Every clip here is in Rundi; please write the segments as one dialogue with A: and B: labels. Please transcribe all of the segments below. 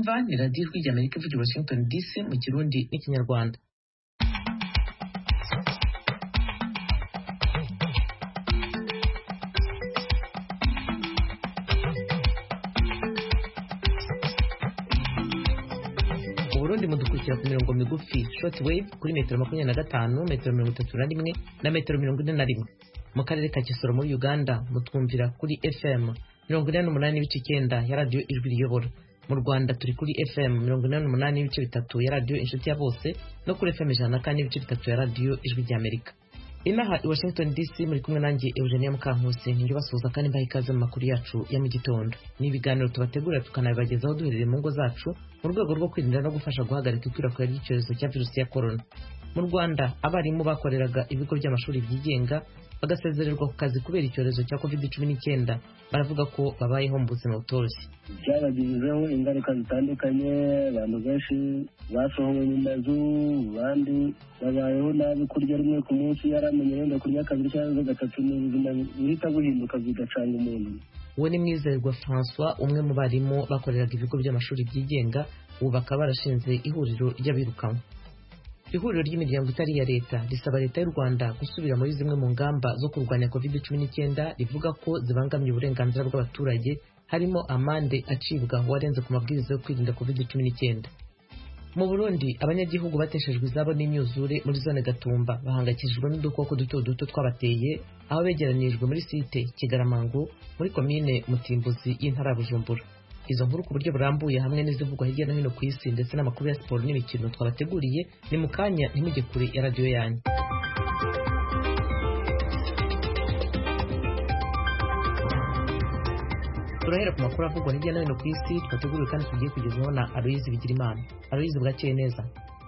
A: mwumva ni radiyo ijwi ry'amerika ivugira washington dc mu kirundi n'ikinyarwanda mu burundi mudukurikira ku mirongo migufi short wave kuri metero makumyabiri na gatanu metero mirongo itatu na rimwe na metero mirongo ine na rimwe mu karere ka kisoro muri uganda mutwumvira kuri fm mirongo inani n'umunani n'ibice icyenda ya radiyo ijwi riyobora mu rwanda turi kuri fm mirongo inani n'umunani n'ibice bitatu ya radiyo inshuti ya bose no kuri fm ijana na kane n'ibice bitatu ya radiyo ijwi ry'amerika inaha i washington dc muri kumwe nanjye eugenia mukankusi nijye basuhuza kandi mbaha ikaze mu makuru yacu ya mu gitondo ni ibiganiro tubategurira tukanabibagezaho duherereye mu ngo zacu mu rwego rwo kwirinda no gufasha guhagarika ikwirakwira ry'icyorezo cya virusi ya korona mu rwanda abarimu bakoreraga ibigo by'amashuri byigenga bagasezererwa ku kazi kubera icyorezo cya covid cumi n'icyenda baravuga ko babayeho mu buzima butoroshye
B: byabagizeho ingaruka zitandukanye abantu benshi basohowe mu mazu abandi babayeho nabi kurya rimwe ku munsi yaramenye wenda kurya kabiri cyangwa gatatu ni ubuzima buhita buhinduka bigacanga umuntu
A: uwo ni mwizerwa francois umwe mu barimu bakoreraga ibigo by'amashuri byigenga ubu bakaba barashinze ihuriro ry'abirukanwe ihuriro ry'imiryango itari iya leta risaba leta y'u rwanda gusubira muri zimwe mu ngamba zo kurwanya covid cumi n'icyenda rivuga ko zibangamiye uburenganzira bw'abaturage harimo amande acibwa uwarenze ku mabwiriza yo kwirinda covid cumi n'icyenda mu burundi abanyagihugu bateshejwe izabo n'imyuzure muri zone gatumba bahangayikishijwe n'udukoko duto duto twabateye aho begeranyirijwe muri site kigaramango muri komine mutimbuzi y'intara ya bujumbura izo nkuru ku buryo burambuye hamwe n'izivugwa hirya no hino ku isi ndetse n'amakuru ya siporo n'imikino twabateguriye ni mu kanya ntimujye kure ya radiyo yanyu turahera ku makuru avugwa hirya no hino ku isi twateguriwe kandi tugiye kugezwaho na aloyizi bigirimana aloyizi bwakeye neza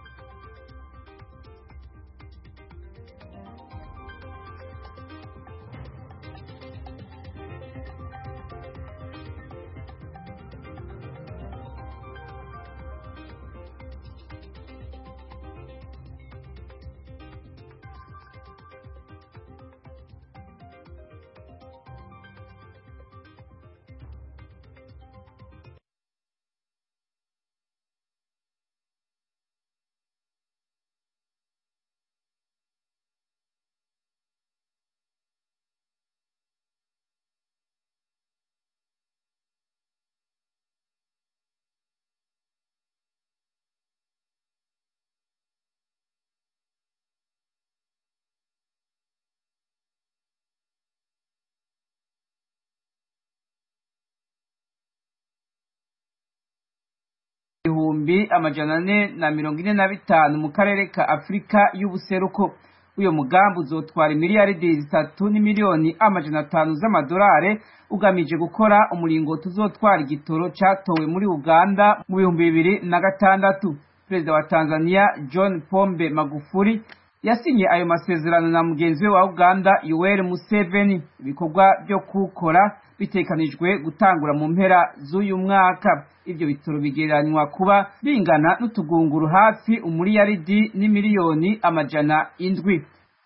C: ibihumbi amajana ane na mirongo ine na bitanu mu karere ka afurika y'ubuseruko uyu mugambi uzotwara miliyaridi zitatu n'imiliyoni amajana atanu z'amadolari ugamije gukora umuringoti uzotwara igitoro cyatowe muri uganda mu bihumbi bibiri na gatandatu perezida wa tanzania john pombe magufuli yasinye ayo masezerano na mugenzi we wa uganda yoweri museveni ibikorwa byo kuwukora bitekanijwe gutangura mu mpera z'uyu mwaka ibyo bitoro bigereranywa kuba bingana n'utugunguru hafi umuriyaridi n'imiliyoni amajana indwi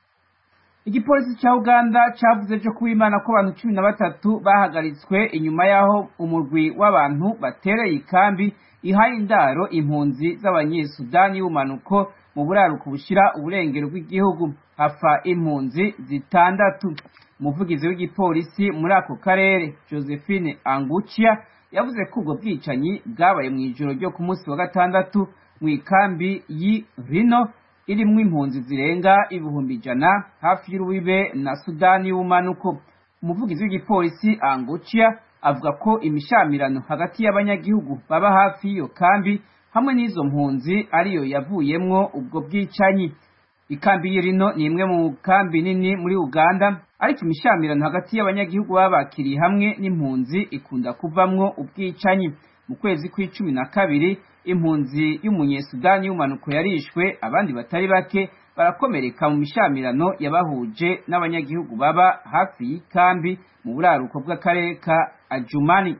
C: igipolisi cya uganda cyavuze cyo kuwimana ko abantu cumi na batatu bahagaritswe inyuma y'aho umurwi w'abantu batereye ikambi ihaye indaro impunzi z'abanyesudani y'ubumanuko mu buraruko bushyira uburengero bw'igihugu hafa impunzi zitandatu umuvugizi w'igipolisi muri ako karere josephine angucia yavuze ko ubwo bwicanyi bwabaye mu ijoro ryo ku munsi wa gatandatu mu ikambi y'i rino irimo impunzi zirenga ibihumbi ijana hafi y'urubibe na sudani y'ubumanuko umuvugizi w'igipolisi angucia avuga ko imishamirano hagati y'abanyagihugu baba hafi y'iyo kambi hamwe n'izo mpunzi ariyo yavuyemwo ubwo bwicanyi ikambi y'irino ni imwe mu kambi nini muri uganda ariko imishamirano hagati y'abanyagihugu baba bakiriye hamwe n'impunzi ikunda kuvamwo ubwicanyi mu kwezi kw'icumi na kabiri impunzi y'umunyesudani y'umanuko yarishwe abandi batari bake barakomereka mu mishamirano yabahuje n'abanyagihugu baba hafi y'ikambi mu buraruko bw'akarere ka ajumani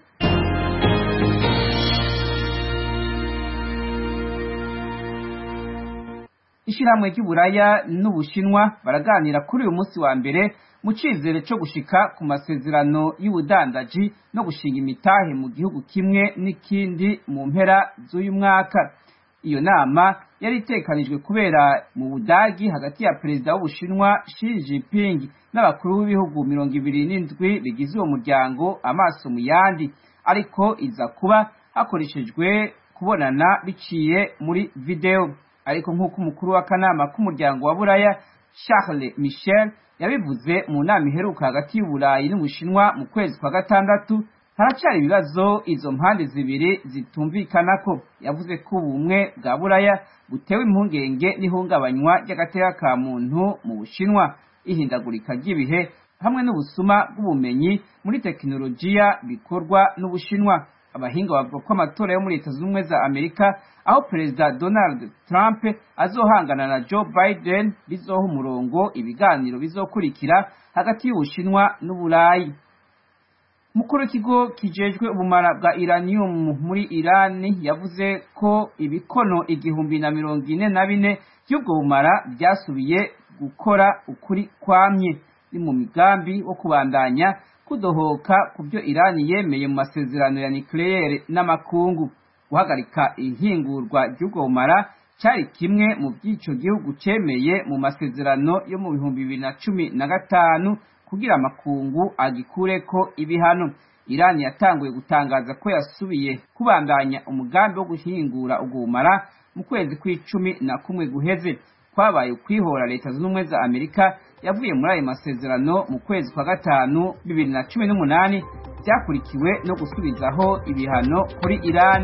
C: ishyirahamwe ry'uburaya n'ubushinwa baraganira kuri uyu munsi wa mbere mu cyizere cyo gushika ku masezerano y'ubudandaji no gushinga imitahe mu gihugu kimwe n'ikindi mu mpera z'uyu mwaka iyo nama yari itekanijwe kubera mu budagi hagati ya perezida w'ubushinwa Xi Jinping n'abakuru b'ibihugu mirongo ibiri n'indwi bigize uwo muryango amaso mu yandi ariko iza kuba hakoreshejwe kubonana biciye muri video ariko nk'uko umukuru w'akanama k'umuryango wa buraya Charles Michel yabivuze mu nama iheruka hagati y'uburayi n'ubushinwa mu kwezi kwa gatandatu haracyari ibibazo izo mpande zibiri zitumvikanako yavuze ko ubumwe bwa buraya butewe impungenge n'ihungabanywa ry'agateka ka muntu mu bushinwa ihindagurika ry'ibihe hamwe n'ubusuma bw'ubumenyi muri tekinolojiya bikorwa n'ubushinwa abahinga bavuga ko amatora yo muri leta zunze ubumwe za amerika aho perezida donald trump azohangana na joe biden bizoha umurongo ibiganiro bizokurikira hagati y'ubushinwa n'uburayi mukuru w'ikigo kijejwe ubumara bwa iranium muri irani yavuze ko ibikono igihumbi na mirongo ine na bine by'ubwo bumara byasubiye gukora ukuri kwamye ni mu migambi wo kubandanya kudohoka ku byo irani yemeye mu masezerano ya nucleaire n'amakungu guhagarika ihingurwa ry'ubwo bumara cyari kimwe mu by'ico gihugu cemeye mu masezerano yo mu bihumbi bibiri na cumi na gatanu kugira amakungu agikureko ibihano irani yatanguye gutangaza ko yasubiye kubandanya umugambi wo guhingura ubwo bumara mu kwezi kw'icumi na kumwe guheze kwabaye ukwihora leta zunze ubumwe za amerika yavuye muri ayo masezerano mu kwezi kwa gatanu bibiri na cumi n'umunani byakurikiwe no gusubizaho ibihano kuri irani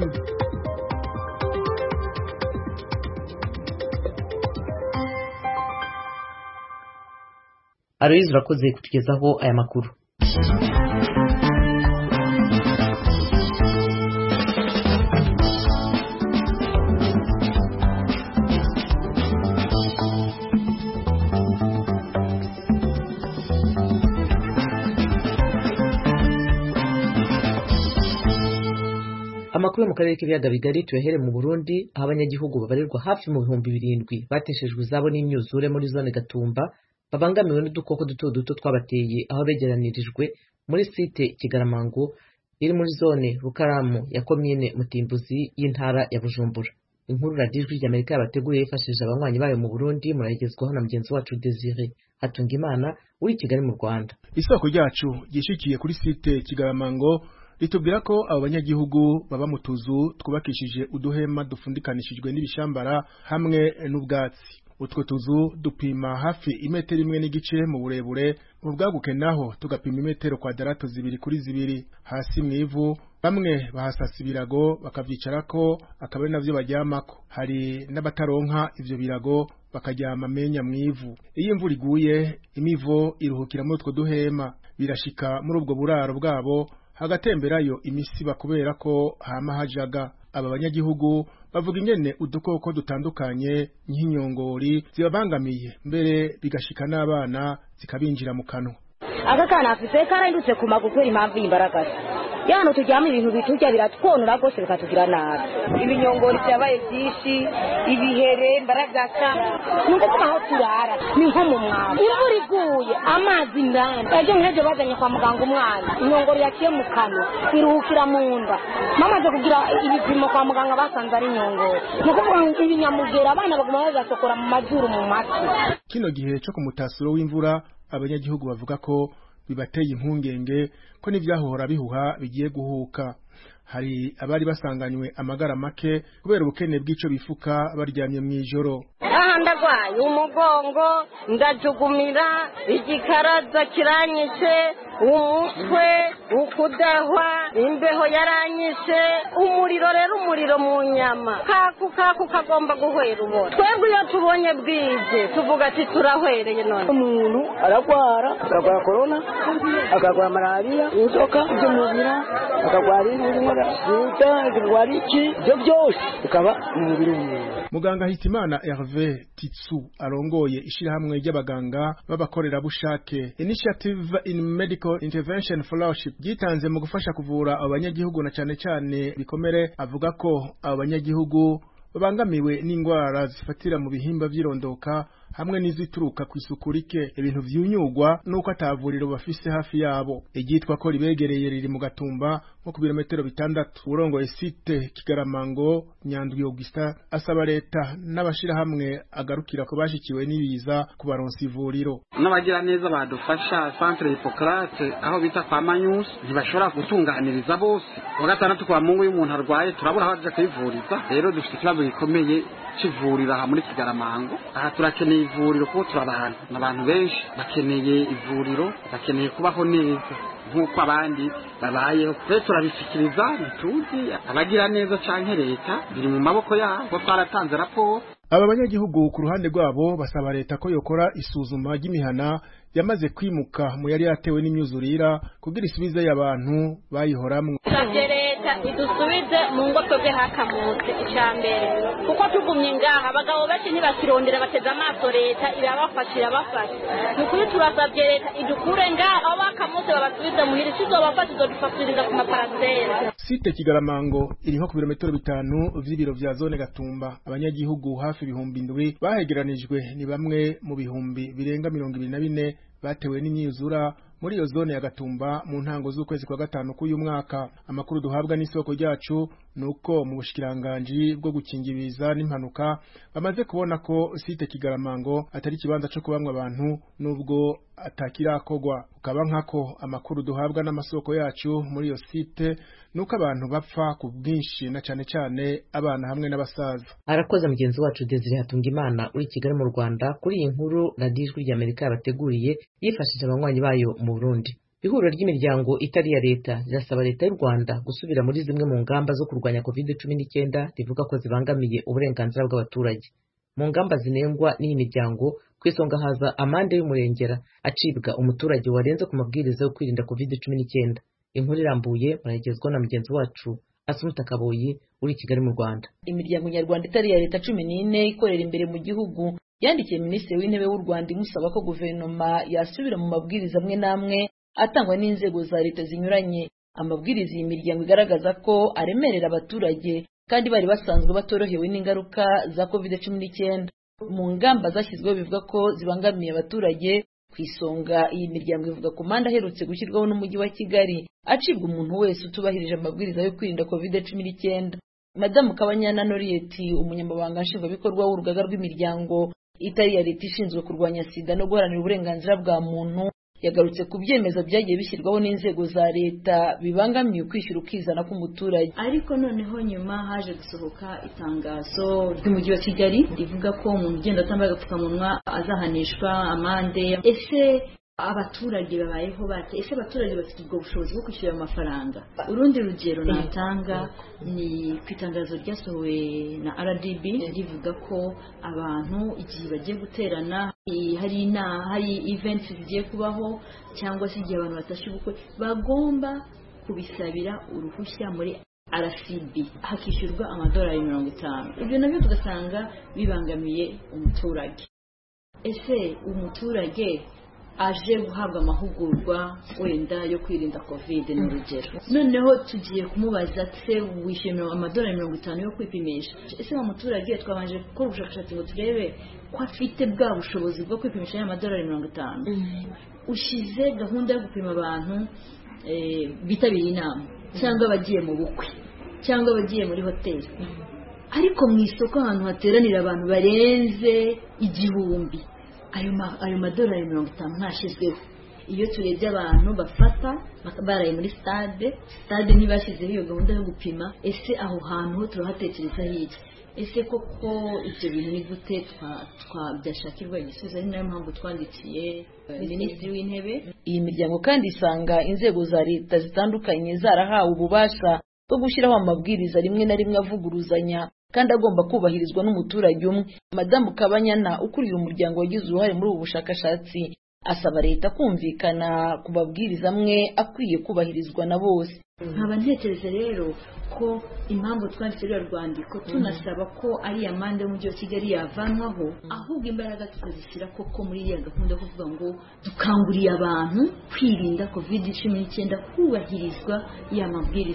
A: aloyizi urakoze kutugezaho aya makuru amakuru yo mu karere k'ibiyaga bigari tuyahere mu burundi aho abanyagihugu babarirwa hafi mu bihumbi birindwi bateshejwe izabo n'imyuzure muri zone gatumba babangamiwe n'udukoko duto duto twabateye aho begeranirijwe muri site kigaramango iri muri zone rukaramu ya komine mutimbuzi y'intara ya bujumbura inkuru radiyo ijwi ry'amerika yabateguriye yifashishije abanywanyi bayo mu burundi murayigezwaho na mugenzi wacu desire hatunga imana uri i kigali mu rwanda
D: isoko ryacu ryishikiye kuri site kigaramango ritubwira ko abo banyagihugu baba mu tuzu twubakishije uduhema dufundikanishijwe n'ibishambara hamwe n'ubwatsi utwo tuzu dupima hafi imetero imwe n'igice mu burebure mu bwaguke naho tugapima imetero kwadarato zibiri kuri zibiri hasi mu ivu bamwe bahasasa ibirago bakavyicarako akaba ari navyo baryamako hari n'abataronka ivyo birago bakaryama amenya mu ivu iyo imvura iguye imivo iruhukira muri utwo duhema birashika muri ubwo buraro bwabo hagatemberayo imisiba kubera ko hama hajaga aba banyagihugu bavuga ingene udukoko dutandukanye nk'inyongori zibabangamiye mbere bigashika n'abana zikabinjira mu kanwa
E: aka kana afise karahindutse ku maguru kubera impamvu y'imbaragasa yano turyama ibintu biturya biratwonora rwose bikatugira nabi
F: ibinyongori byabaye byinshi ibihere imbaragasa
E: ni ukuvuga aho turara ni nko mu mwamba imvura iguye amazi ndani ejo nk'ejo bazanye kwa muganga umwana inyongori yaciye mu kanwa iruhukira mu nda bamaze kugira ibipimo kwa muganga basanze ari inyongori ni ukuvuga ngo ibinyamugera abana baguma bagasokora mu mazuru mu matwi
D: kino gihe cyo ku mutasuro w'imvura abanyagihugu bavuga ko bibateye impungenge ko n'ivyahohora bihuha bigiye guhuka hari abari basanganywe amagara make kubera ubukene bw'ico bifuka baryamye mw'ijoro
F: aha ndagwaye umugongo ndajugumira igikaraza kiranyishe umutwe ukudahwa imbeho yaranyishe umuriro rero umuriro mu nyama kaku kaku kagomba guhwera ubona twebwe iyo tubonye bwije tuvuga ati turahwereye none
B: umuntu aragwara akagwara korona akagwara malariya inzoka z'umubira akagwara inkorora sida akagwara iki ibyo byose bikaba mu mubiri w'umuntu
D: muganga hitimana herve titsu arongoye ishirahamwe ry'abaganga b'abakorerabushake initiative in medical intervention fellowship ryitanze mu gufasha kuvura abo banyagihugu na cane cane bikomere avuga ko abo banyagihugu babangamiwe n'indwara zifatira mu bihimba vy'irondoka hamwe n'izituruka ku isuku rike ibintu vyunyugwa nuko atavuriro bafise hafi yabo iryitwa ko ribegereye riri mu gatumba nko ku birometero bitandatu urongoye site kigaramango nyandwi augustin asaba leta n'abashirahamwe agarukira ko bashikiwe n'ibiza kubaronsa ivuriro
G: n'abagira neza badufasha centre hippocrate aho bita kwa manyusi ntibashobora gutunganiriza bose wa gatandatu kwa mungu iyo umuntu arwaye turabura aho aja kwivuriza rero dufite ikibazo gikomeye c'ivuriro aha muri kigaramango aha turakeneye ivuriro kuko turabantu n'abantu benshi bakeneye ivuriro bakeneye kubaho neza nk'uko abandi babayeho rero turabishikiriza ntituzi abagira neza canke leta biri mu maboko yabo kuko twaratanze raporo
D: aba banyagihugu ku ruhande rwabo basaba leta ko yokora isuzuma ry'imihana yamaze kwimuka mu yari yatewe n'imyuzurira kugira isubizeyo abantu bayihoramwo
H: savye leta idusubize mu ngo twebwe hakamutse ica mbere kuko tugumye ngaha abagabo benshi ntibakirondera bateze amaso leta irabafasha irabafasha ni ukuri turasavye leta idukure ngaha abo bakamutse babasubize muhira isizobafasha izodufasiriza ku maparasera
D: site kigaramango iri nko ku birometero bitanu vy'ibiro vya zone gatumba abanyagihugu hafi ibihumbi indwi bahegeranijwe ni bamwe mu bihumbi birenga mirongo ibiri na bine batewe n'imyuzura muri iyo zone ya gatumba mu ntango z'ukwezi kwa gatanu k'uyu mwaka amakuru duhabwa n'isoko ryacu ni uko mu bushikiranganji bwo gukingiriza n'impanuka bamaze kubona ko site kigaramango atari ikibanza co kubamwa abantu nubwo atakirakogwa ukaba nkako amakuru duhabwa n'amasoko yacu muri iyo site nuko abantu bapfa ku bwinshi na cane cane abana hamwe n'abasaza
A: arakoze mugenzi wacu Desire Hatungimana uri Kigali mu Rwanda kuri iyi nkuru radiyo ijwi ry'Amerika yabateguriye yifashishije abanywanyi bayo mu Burundi ihuriro ry'imiryango itari iya leta rirasaba leta y'u Rwanda gusubira muri zimwe mu ngamba zo kurwanya covid cumi n'icyenda rivuga ko zibangamiye uburenganzira bw'abaturage mu ngamba zinengwa n'iyi miryango ku isonga haza amande y'umurengera acibwa umuturage warenze ku mabwiriza yo kwirinda covid cumi n'icyenda inkuru irambuye muragezwa na mugenzi wacu Asumuta Kaboyi uri i Kigali mu Rwanda
I: imiryango nyarwanda itari iya leta cumi n'ine ikorera imbere mu gihugu yandikiye minisitiri w'intebe w'u Rwanda imusaba ko guverinoma yasubira mu mabwiriza amwe n'amwe atangwa n'inzego za leta zinyuranye amabwiriza iyi miryango igaragaza ko aremerera abaturage kandi bari basanzwe batorohewe n'ingaruka za covid cumi n'icyenda mu ngamba zashyizweho bivuga ko zibangamiye abaturage ku isonga iyi miryango ivuga ku manda aherutse gushyirwaho n'umujyi wa kigali acibwa umuntu wese utubahirije amabwiriza yo kwirinda covid cumi n'icyenda madamu kabanyana noriyeti umunyamabanga nshingwabikorwa w'urugaga rw'imiryango itari iya leta ishinzwe kurwanya sida no guharanira uburenganzira bwa muntu yagarutse ku byemezo byagiye bishyirwaho n'inzego za leta bibangamiye ukwishyura ukizana k'umuturage
J: ariko noneho nyuma haje gusohoka itangazo ry'umujyi wa kigali rivuga ko umuntu ugenda atambaye agapfukamunwa azahanishwa amande ese abaturage babayeho bate ese abaturage bafite ubwo bushobozi bwo kwishyura amafaranga urundi rugero natanga ni ku itangazo ryasohowe na rdb rivuga ko abantu igihe bagiye guterana hari hari events zigiye kubaho cyangwa se igihe abantu batashye ubukwe bagomba kubisabira uruhushya muri RCB hakishyurwa amadolari mirongo itanu ibyo nabyo tugasanga bibangamiye umuturage ese umuturage aje guhabwa amahugurwa wenda yo kwirinda covid ni urugero noneho tugiye kumubaza se wishyuye amadolari mirongo itanu yo kwipimisha ese wa muturage twabanje gukora ubushakashatsi ngo turebe ko afite bwa bushobozi bwo kwipimisha y'amadolari mirongo itanu ushyize gahunda yo gupima abantu bitabiriye inama cyangwa abagiye mu bukwe cyangwa abagiye muri hoteli ariko mu isoko ahantu hateranira abantu barenze igihumbi ayo madolari mirongo itanu ntashyizweho iyo turebye abantu bafata baraye muri stade stade ntibashyizeho iyo gahunda yo gupima ese aho hantu ho turahatekereza hirya ese koko ibyo bintu ni gute byashakirwa igisubizo ari nayo mpamvu twandikiye minisitiri w'intebe
I: iyi miryango kandi isanga inzego za leta zitandukanye zarahawe ububasha bwo gushyiraho amabwiriza rimwe na rimwe avuguruzanya kandi agomba kubahirizwa n'umuturage umwe madamu kabanyana ukuriye umuryango wagize uruhare muri ubu bushakashatsi asaba leta kumvikana ku mabwiriza amwe akwiye kubahirizwa na bose
J: nkaba ntekereza rero ko impamvu twanditse ruriya rwandiko tunasaba ko ariya manda y'umujyi wa kigali yavanwaho ahubwo imbaraga tukazishyira koko muri iriya gahunda yo kuvuga ngo dukanguriye abantu kwirinda covid cumi n'icyenda hubahirizwa ya mabwiriza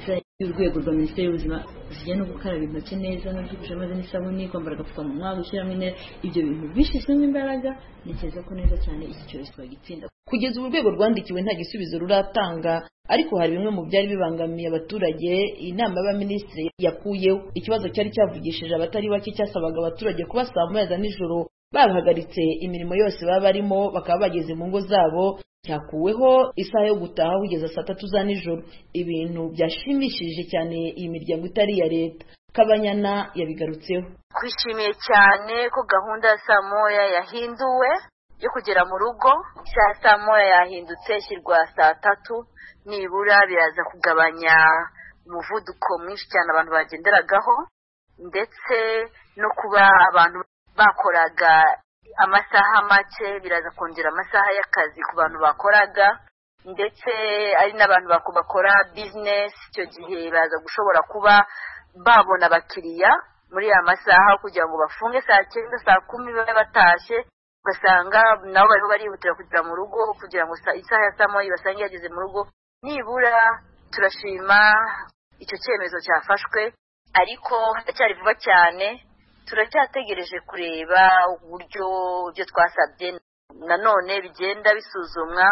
J: y'urwego rwa minisiteri y'ubuzima zijya no gukaraba intoki neza no gukoresha amazi n'isabune kwambara agapfukamunwa gushyiramo intera ibyo bintu bishyizwemo imbaraga ntekereza ko neza cyane iki cyorezo twagitsinda
I: kugeza ubu urwego rwandikiwe nta gisubizo ruratanga ariko hari bimwe mu byari bibangamiye abaturage inama y'abaminisitiri yakuyeho ikibazo cyari cyavugishije abatari bake cyasabaga abaturage kuba saa moya za nijoro bahagaritse imirimo yose baba barimo bakaba bageze mu ngo zabo cyakuweho isaha yo gutaha kugeza saa tatu za nijoro ibintu byashimishije cyane iyi miryango itari iya leta kabanyana yabigarutseho
K: twishimiye cyane ko gahunda ya saa moya yahinduwe yo kugera mu rugo saa saa moya yahindutse ishyirwa saa tatu nibura biraza kugabanya umuvuduko mwinshi cyane abantu bagenderagaho ndetse no kuba abantu bakoraga amasaha make biraza kongera amasaha y'akazi ku bantu bakoraga ndetse ari n'abantu bakora bizinesi icyo gihe baza gushobora kuba babona abakiriya muri aya masaha kugira ngo bafunge saa cyenda saa kumi babe batashye ugasanga nabo bariho barihutira kugera mu rugo kugira ngo isaha ya saa moya basange yageze mu rugo nibura turashima icyo cyemezo cyafashwe ariko haracyari vuba cyane turacyategereje kureba uburyo ibyo twasabye nanone bigenda bisuzumwa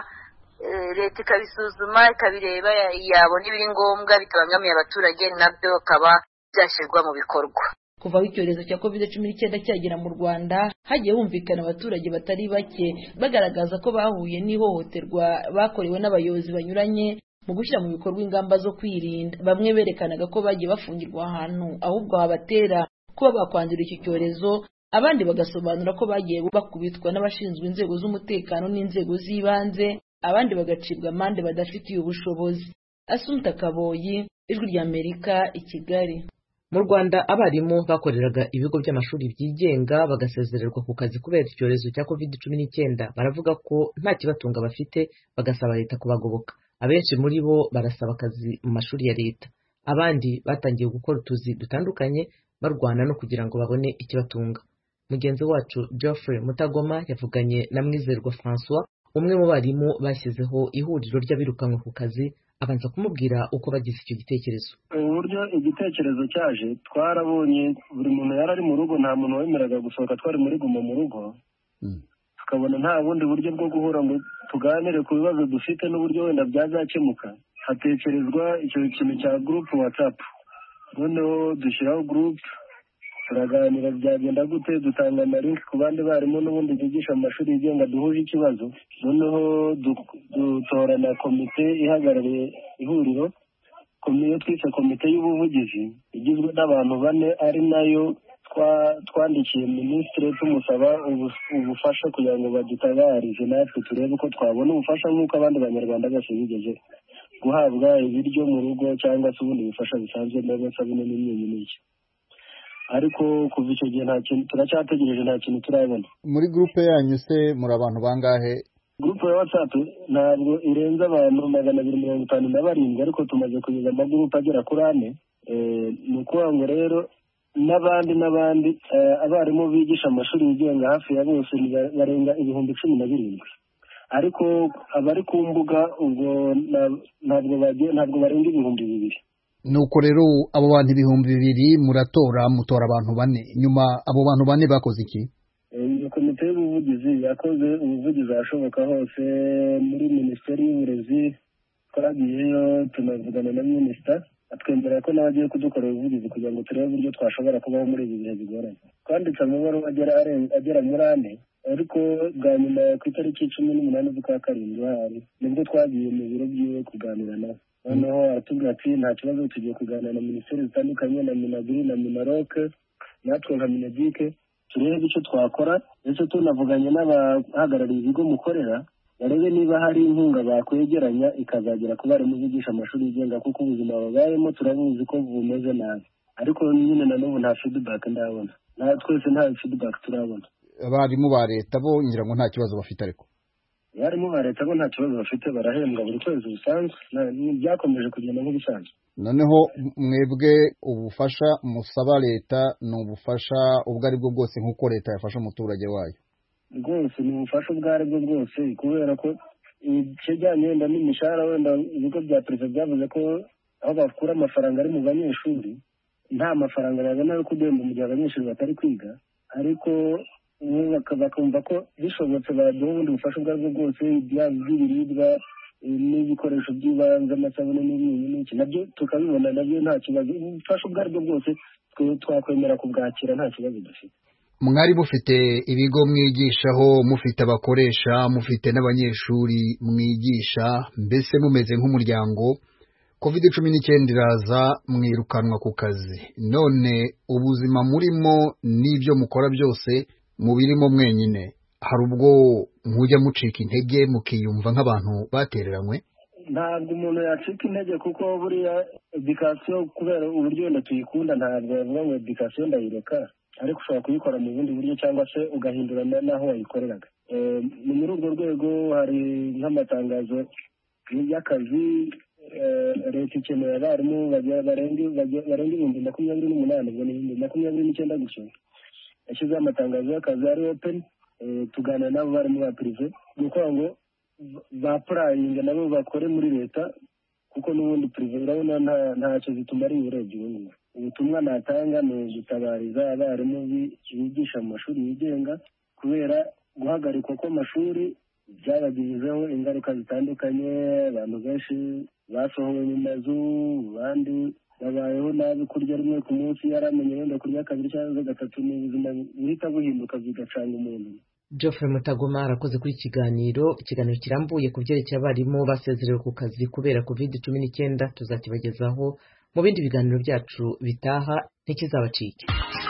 K: leta ikabisuzuma ikabireba yabona ibiri ngombwa bitabangamiye abaturage nabyo bakaba byashyirwa mu bikorwa
I: kuva aho icyorezo cya covid cumi n'icyenda cyagera mu rwanda hagiye humvikana abaturage batari bake bagaragaza ko bahuye n'ihohoterwa bakorewe n'abayobozi banyuranye mu gushyira mu bikorwa ingamba zo kwirinda bamwe berekanaga ko bagiye bafungirwa ahantu ahubwo habatera kuba bakwandura iki cyorezo abandi bagasobanura ko bagiye bakubitwa n'abashinzwe inzego z'umutekano n'inzego z'ibanze abandi bagacibwa amande badafitiye ubushobozi asumta kaboyi ijwi ry'amerika i kigali
A: mu rwanda abarimu bakoreraga ibigo by'amashuri byigenga bagasezererwa ku kazi kubera icyorezo cya covid cumi n'icyenda baravuga ko nta kibatunga bafite bagasaba leta kubagoboka abenshi muri bo barasaba akazi mu mashuri ya leta abandi batangiye gukora utuzi dutandukanye barwana no kugira ngo babone ikibatunga mugenzi wacu geoffrey mutagoma yavuganye na mwizerwa francois umwe mu barimu bashyizeho ihuriro ry'abirukanwe ku kazi abanza kumubwira uko bagize icyo gitekerezo
B: uburyo igitekerezo cyaje twarabonye buri muntu yari ari mu rugo nta muntu wemeraga gusohoka twari muri guma mu rugo tukabona nta bundi buryo bwo guhura ngo tuganire ku bibazo dufite n'uburyo wenda byazakemuka hatekerezwa icyo kintu cya gurupe watsapu noneho dushyiraho gurupe turaganira byagenda gute dutanga amalinki ku bandi barimu n'ubundi bigisha mu mashuri yigenga duhuje ikibazo noneho dutora na komite ihagarariye ihuriro iyo twise komite y'ubuvugizi igizwe n'abantu bane ari nayo twandikiye minisitiri tumusaba ubufasha kugira ngo badutabarize natwe turebe uko twabona ubufasha nk'uko abandi banyarwanda bose bigeze guhabwa ibiryo mu rugo cyangwa se ubundi bufasha busanzwe n'amasabune n'imyunyu n'iki ariko kuva icyo gihe nta kintu turacyategereje nta kintu turabona
L: muri gurupe yanyu se muri abantu bangahe
B: gurupe ya watsapu ntabwo irenze abantu magana abiri mirongo itanu na barindwi ariko tumaze kugeza amagurupe agera kuri ane ni ukuvuga ngo rero n'abandi n'abandi abarimu bigisha amashuri yigenga hafi ya bose barenga ibihumbi cumi na birindwi ariko abari ku mbuga ubwo ntabwo barenga ibihumbi bibiri
L: nuko rero abo bantu ibihumbi bibiri muratora mutora abantu bane nyuma abo bantu bane bakoze iki
B: iyo komite y'ubuvugizi yakoze ubuvugizi ahashoboka hose muri minisiteri y'uburezi twagiyeyo tunavugana na minisita atwemerera ko nawe agiye kudukorera ubuvugizi kugira ngo turebe uburyo twashobora kubaho muri ibi bihe bigoranye twanditse amabaruwa agera muri ane ariko bwa nyuma ku itariki cumi n'umunani z'ukwa karindwi hari nibwo twagiye mu biro byiwe kuganira nawe noneho aratubwira ati nta kibazo tugiye kuganira na minisiteri zitandukanye na minagiri na minaroke natwe nka minagike turebe icyo twakora ndetse tunavuganye n'abahagarariye ibigo mukorera barebe niba hari inkunga bakwegeranya ikazagera ku barimu bigisha amashuri yigenga kuko ubuzima babayemo turabuzi ko bumeze nabi ariko nyine na n'ubu nta feedback ndabona twese nta feedback turabona
L: abarimu ba leta bo ngira ngo nta kibazo bafite ariko
B: abarimu ba leta bo nta kibazo bafite barahembwa buri kwezi bisanzwe byakomeje kugenda nk'ibisanzwe
L: noneho mwebwe ubufasha musaba leta ni ubufasha ubwo ari bwo bwose nk'uko leta yafasha umuturage wayo
B: rwose ni ubufasha ubwo ari bwo bwose kubera ko ikijyanye wenda n'imishahara wenda ibigo bya perezida byavuze ko aho bakura amafaranga ari mu banyeshuri nta mafaranga babona yo kudemba mu gihe abanyeshuri batari kwiga ariko bakumva ko bishobotse baduha ubundi bufasha ubwo aribwo bwose byaba iby'ibiribwa n'ibikoresho by'ibanze amasabune n'ibintu n'iki nabyo tukabibona nabyo nta kibazo ubufasha ubwo aribwo bwose twakwemera kubwakira nta kibazo dufite
L: mwari mufite ibigo mwigishaho mufite abakoresha mufite n'abanyeshuri mwigisha mbese mumeze nk'umuryango covid cumi n'icyenda iraza mwirukanwa ku kazi none ubuzima murimo n'ibyo mukora byose mubirimo mwenyine hari ubwo mujya mucika intege mukiyumva nk'abantu batereranywe
B: ntabwo umuntu yacika intege kuko buriya edikasiyo kubera uburyo wenda tuyikunda ntabwo bavuga ngo edikasiyo ndayireka ariko ushobora kuyikora mu bundi buryo cyangwa se ugahindura n'aho wayikoreraga ni muri urwo rwego hari nk'amatangazo y'akazi leta ikeneye abarimu barenga ibihumbi makumyabiri n'umunani ubwo ni ibihumbi makumyabiri n'icyenda gusa yashyizeho amatangazo y'akazi ari openi tuganira n'abo barimu ba pirive ni ukuvuga ngo bapurayinga nabo bakore muri leta kuko n'ubundi pirive urabona ntacyo zitumariye urebye ubu ngubu ubutumwa natanga ni ugutabariza abarimu bigisha mu mashuri yigenga kubera guhagarikwa kw'amashuri byabagizeho ingaruka zitandukanye abantu benshi basohowe mu mazu abandi babayeho nabi kurya rimwe ku munsi yaramenye wenda kurya kabiri cyangwa gatatu ni ubuzima buhita buhinduka bigacanga umuntu
A: Geoffrey Mutagoma arakoze kuri ikiganiro ikiganiro kirambuye ku byerekeye abarimu basezerewe ku kazi kubera covid cumi n'icyenda tuzakibagezaho mu bindi biganiro byacu bitaha ntikizabacike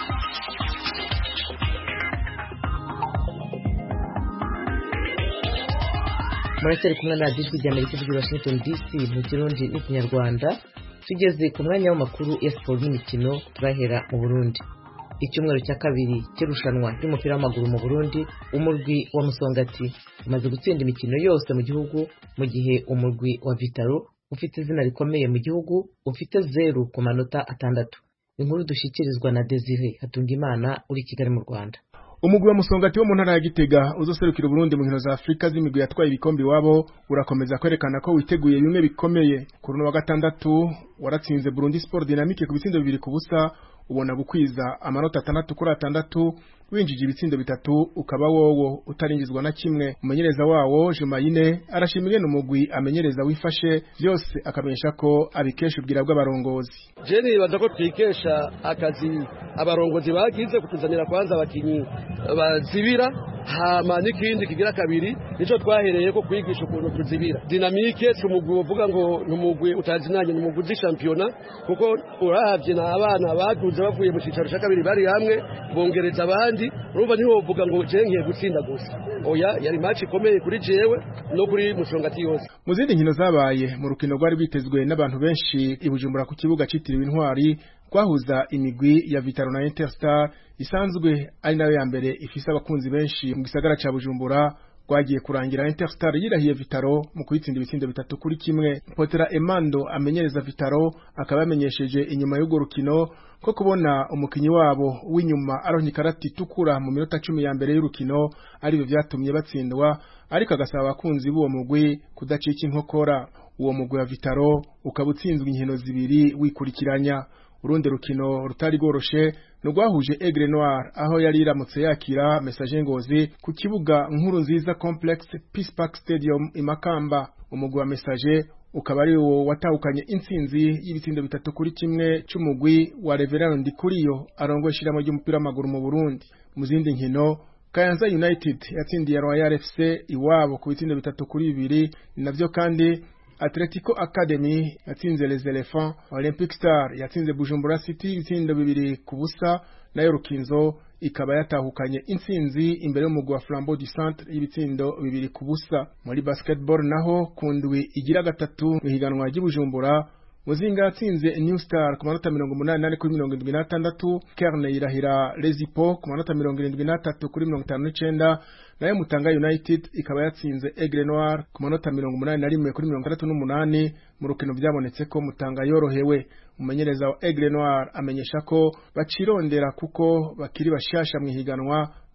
A: muracyari kumwe na radiyo ijwi rya amerika ivugira washington dc mu kirundi n'ikinyarwanda tugeze ku mwanya w'amakuru ya siporo n'imikino turahera mu burundi icyumweru cya kabiri cy'irushanwa ry'umupira w'amaguru mu burundi umurwi wa musongati umaze gutsinda imikino yose mu gihugu mu gihe umurwi wa vitaro ufite izina rikomeye mu gihugu ufite zeru ku manota atandatu inkuru dushyikirizwa na desire hatungimana uri i kigali mu rwanda
D: umugwi wa musongati wo mu ntara ya gitega uzoserukira uburundi mu nkino za afurika z'imigwi yatwaye ibikombe iwabo urakomeza kwerekana ko witeguye bimwe bikomeye ku runo wa gatandatu waratsinze burundi sport dynamique ku bitsindo bibiri ku busa ubona gukwiza amanota atandatu kuri atandatu winjije ibitsindo bitatu ukaba wowo utaringizwa na kimwe umumenyereza wawo Jumayine arashima ingene umugwi amenyereza wifashe byose akamenyesha ko abikesha ubwira bw'abarongozi
M: je nibaza ko twikesha akazi abarongozi bagize kutuzanira kwanza abakinyi bazibira hama n'ikindi kigira kabiri nico twahereye ko kwigisha ukuntu tuzibira dinamike si umugwi uvuga ngo ni umugwi utazinanye ni umugwi uzi shampiyona kuko uravye na abana baduze bavuye mu cicaro ca kabiri bari hamwe bongereza abandi urumva ntiwovuga ngo je ngiye gutsinda gusa oya yari match ikomeye kuri jewe no kuri musongati yose
D: mu zindi nkino zabaye mu rukino rwari rwitezwe n'abantu benshi i Bujumbura ku kibuga citiriwe intwari rwahuza imigwi ya Vitaro na Interstar isanzwe ari nayo ya mbere ifise abakunzi benshi mu gisagara ca Bujumbura rwagiye kurangira Interstar yirahiye Vitaro mu kuyitsinda ibitsindo bitatu kuri kimwe Potera Emando amenyereza Vitaro akaba yamenyesheje inyuma y'urwo rukino ko kubona umukinyi wabo w'inyuma aronka ikarati itukura mu minota cumi ya mbere y'urukino aribyo vyatumye batsindwa ariko agasaba abakunzi b'uwo mugwi kudacika inkokora uwo mugwi wa Vitaro ukaba utsinzwe inkino zibiri wikurikiranya urundi rukino rutari rworoshe nurwahuje Aigle Noir aho yari iramutse yakira Message Ngozi ku kibuga nkuru nziza Complex Peace Park Stadium imakamba umugwi wa Message ukaba ari wo watahukanye intsinzi y'ibitsindo bitatu kuri kimwe c'umugwi wa Reverend Ndikuriyo arongoye ishiramo ry'umupira w'amaguru mu Burundi mu zindi nkino Kayanza United yatsindiye Royal FC iwabo ku bitsindo bitatu kuri bibiri navyo kandi Atletico Academy yatsinze Les Elephants, Olympic Star yatsinze Bujumbura City ibitsindo bibiri ku busa, nayo Rukinzo ikaba yatahukanye intsinzi imbere y'umugwi wa Flambeau du Centre y'ibitsindo bibiri ku busa. Muri basketball naho kundwi igira gatatu mu higanwa ry'Ibujumbura Muzinga yatsinze New Star ku manota mirongo umunani nane kuri mirongo irindwi n'atandatu Kerne yirahira Lezipo ku manota mirongo irindwi n'atatu kuri mirongo itanu n'icenda nayo Mutanga United ikaba yatsinze Aigle Noir ku manota mirongo umunani na rimwe kuri mirongo itandatu n'umunani mu rukino byabonetse ko Mutanga yorohewe umumenyereza wa Aigle Noir amenyesha ko bacirondera kuko bakiri bashasha mu higanwa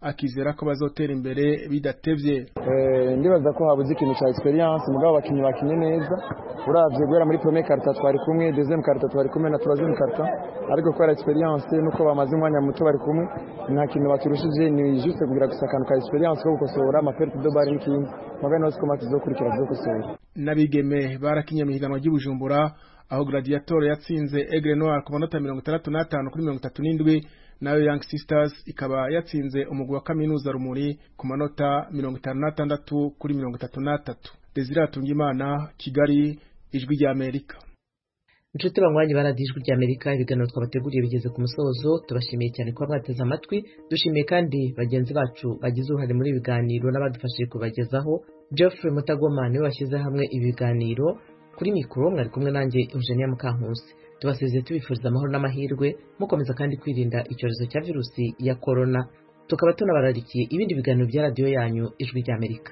D: akizera ko bazotera imbere bidatevye
N: ndibaza ko habuze ikintu cya experience mugabo abakinnyi bakinye neza uravye guhera muri premier karita twari kumwe deuxième karita twari kumwe na troisième karita ariko kubera experience nuko bamaze umwanya muto bari kumwe nta kintu baturushije ni juste kugira gusa akantu ka experience ko gukosora amaperte de bar n'ikindi mugabo nawe siko mati zokurikira zokosora
D: n'abigeme barakinye mu higanwa ry'ubujumbura aho gladiator yatsinze aigle noir ku manota mirongo itandatu n'atanu kuri mirongo itatu n'indwi nayo young sisters ikaba yatsinze umugwi wa kaminuza rumuri ku manota mirongo itanu n'atandatu kuri mirongo itatu n'atatu desire atungimana kigali ijwi rya amerika
A: inshuti banywanyi baradiye ijwi rya amerika ibiganiro twabateguriye bigeze ku musozo tubashimiye cyane kuba mwateze amatwi dushimiye kandi bagenzi bacu bagize uruhare muri ibi biganiro n'abadufashije kubagezaho geoffrey mutagoma niwe washyize hamwe ibi biganiro kuri mikoro mwari kumwe nanjye eugenia mukankusi tubasezeye tubifuriza amahoro n'amahirwe mukomeza kandi kwirinda icyorezo cya virusi ya korona tukaba tunabararikiye ibindi biganiro bya radiyo yanyu ijwi rya amerika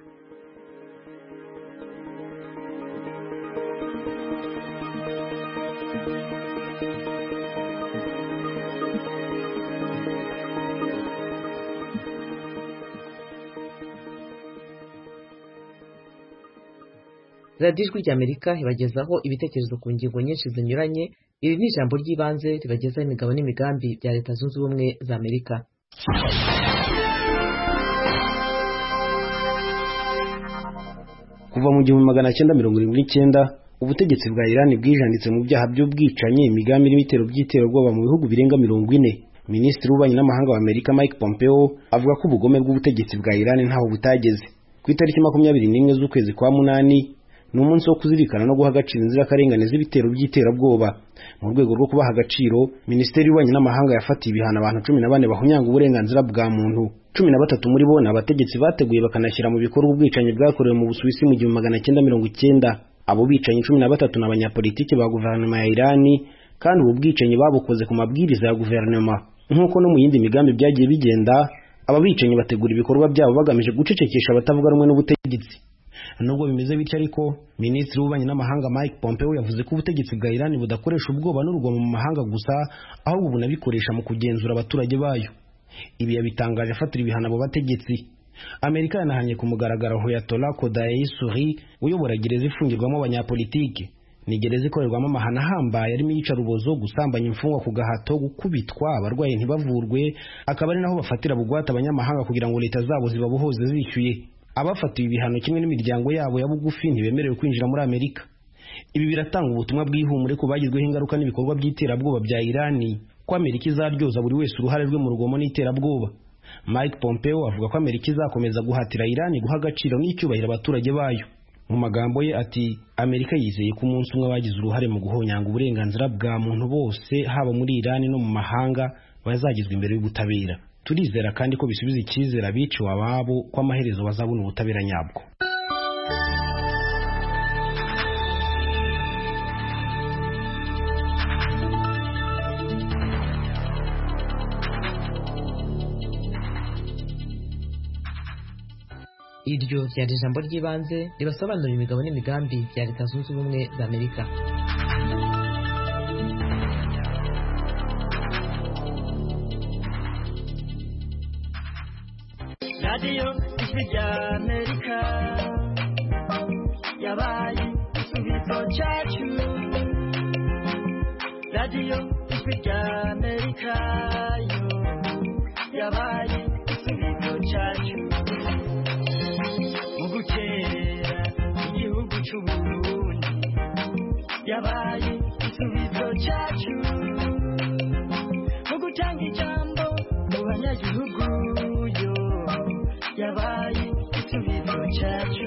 A: radiyo ijwi rya amerika ibagezaho ibitekerezo ku ngingo nyinshi zinyuranye iri ni ijambo ry'ibanze ribagezaho imigabo n'imigambi bya leta zunze ubumwe za amerika
O: kuva mu gihumbi magana cyenda mirongo irindwi n'icyenda ubutegetsi bwa irani bwijanditse mu byaha by'ubwicanyi imigambi n'ibitero by'iterabwoba mu bihugu birenga mirongo ine minisitiri w'ububanyi n'amahanga wa amerika mike pompeo avuga ko ubugome bw'ubutegetsi bwa irani ntaho butageze ku itariki makumyabiri n'imwe z'ukwezi kwa munani ni umunsi wo kuzirikana no guha agaciro inzirakarengane z'ibitero by'iterabwoba mu rwego rwo kubaha agaciro minisiteri y'ububanyi n'amahanga yafatiye ibihano abantu cumi na bane bahunyanga uburenganzira bwa muntu cumi na batatu muri bo ni abategetsi bateguye bakanashyira mu bikorwa ubwicanyi bwakorewe mu busuwisi mu gihumbi magana cyenda mirongo icyenda abo bicanyi cumi na batatu ni abanyapolitiki ba guverinoma ya irani kandi ubu bwicanyi babukoze ku mabwiriza ya guverinoma nk'uko no mu yindi migambi byagiye bigenda aba bicanyi bategura ibikorwa byabo bagamije gucecekesha abatavuga rumwe n'ubutegetsi nubwo bimeze bityo ariko minisitiri w'ububanyi n'amahanga mike pompeo yavuze ko ubutegetsi bwa irani budakoresha ubwoba n'urugomo mu mahanga gusa ahubwo bunabikoresha mu kugenzura abaturage bayo ibi yabitangaje afatira ibihano abo bategetsi amerika yanahanye ku mugaragaro hoyatola kodayi suri uyobora gereza ifungirwamo abanyapolitiki ni gereza ikorerwamo amahano ahambaye arimo iyicarubozo gusambanya imfungwa ku gahato gukubitwa abarwayi ntibavurwe akaba ari naho bafatira bugwate abanyamahanga kugira ngo leta zabo zibabohoze zishyuye abafatiwe ibihano kimwe n'imiryango yabo ya bugufi ntibemerewe kwinjira muri amerika ibi biratanga ubutumwa bw'ihumure ku bagizweho ingaruka n'ibikorwa by'iterabwoba bya irani ko amerika izaryoza buri wese uruhare rwe mu rugomo n'iterabwoba mike pompeo avuga ko amerika izakomeza guhatira irani guha agaciro n'icyubahiro abaturage bayo mu magambo ye ati amerika yizeye ko umunsi umwe bagize uruhare mu guhonyanga uburenganzira bwa muntu bose haba muri irani no mu mahanga bazagizwa imbere y'ubutabera turizera kandi ko bisubiza icyizere abiciwe ababo ko amaherezo bazabona ubutabera nyabwo
A: iryo ryari ijambo ry'ibanze ribasobanurira imigabo n'imigambi bya leta zunze ubumwe za amerika
P: radiyo ijwi rya amerika yabaye igisubizo cyacu radiyo ijwi rya amerika yo yabaye igisubizo cyacu mu gukerera igihugu cy'uburundi yabaye igisubizo cyacu mu gutanga ijambo mu banyagihugu yo yabaye igisubizo cyacu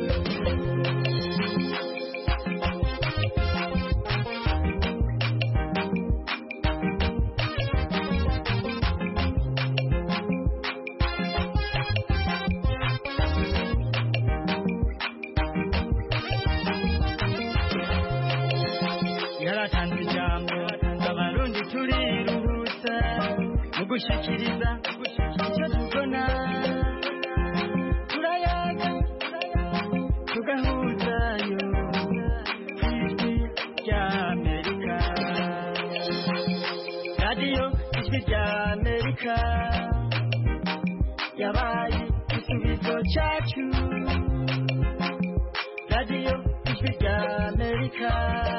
P: yaratanze ijambo abarundi turiruhutsa mu gushikiriza icyo tubona turayaga tugahuzayo ku ijwi rya amerika radiyo ijwi rya amerika yabaye igisubizo cyacu radiyo ijwi rya amerika